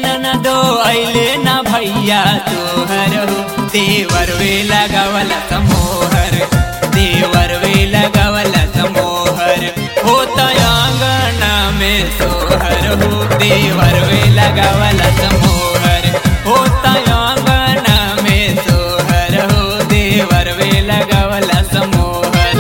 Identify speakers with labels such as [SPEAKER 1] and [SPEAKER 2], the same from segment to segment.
[SPEAKER 1] ननदो अइले ना भैया तोहर हो देवर वे लगावल समोहर देवर वे लगावल समोहर होता आंगना में सोहर हो देवर वे लगावल समोहर होता आंगना में सोहर हो देवर वे लगावल समोहर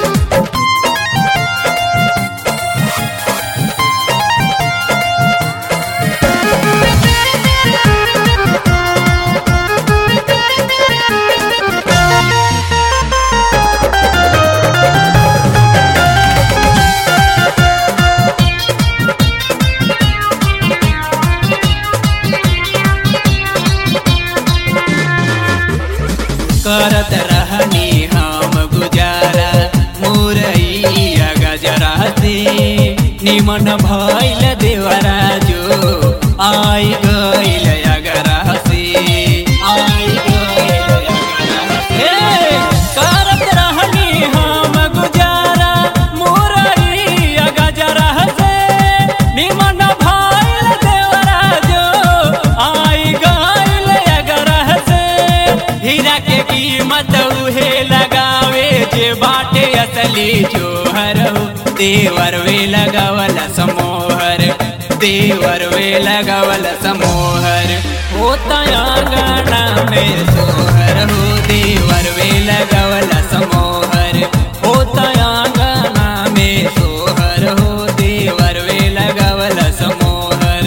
[SPEAKER 1] करत रहनी हम गुजारा मुरैया गजरा से निमन भइल देवरा जो आई गइल अगरा से आई गइल अगरा से करत रहनी हम गुजारा मुरैया गजरा से निमन भइल देवरा जो आई गइल अगरा से हीरा के कीमत उहे लगावे जे बाटे असली जोहर हो देवर वे लगावल समोहर देवर वे लगावल समोहर होता आंगना में सोहर हो देवर वे लगावल समोहर होता आंगना में सोहर हो देवर वे लगावल समोहर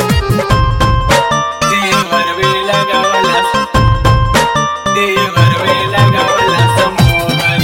[SPEAKER 1] देवर वे लगावल देवर वे लगावल समोहर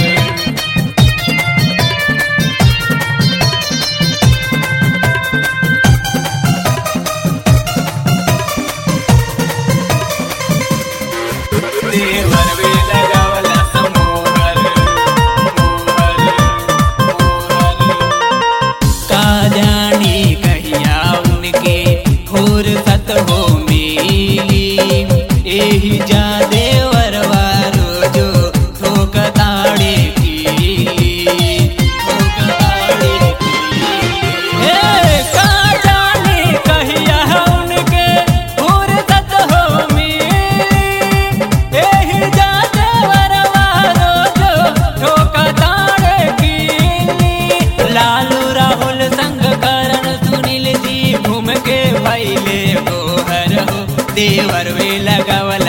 [SPEAKER 1] देवर वे लगावल समोहर मोहर मोहर का जानी कहिया उनके फुर्सत हो मिली एही जा देवरवा रोजो ठोक ताड़े की ठोक ताड़े की हे का जानी कहिया उनके फुर्सत हो मिली एही जा देवरवा रोजो ठोक ताड़े की लालू राहुल संग करण सुनील जी घूम के भैले गोहर हो देवर वे लगावल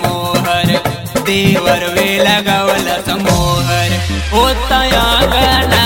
[SPEAKER 1] समोहर देवर वे लगावल समोहर होता आंगना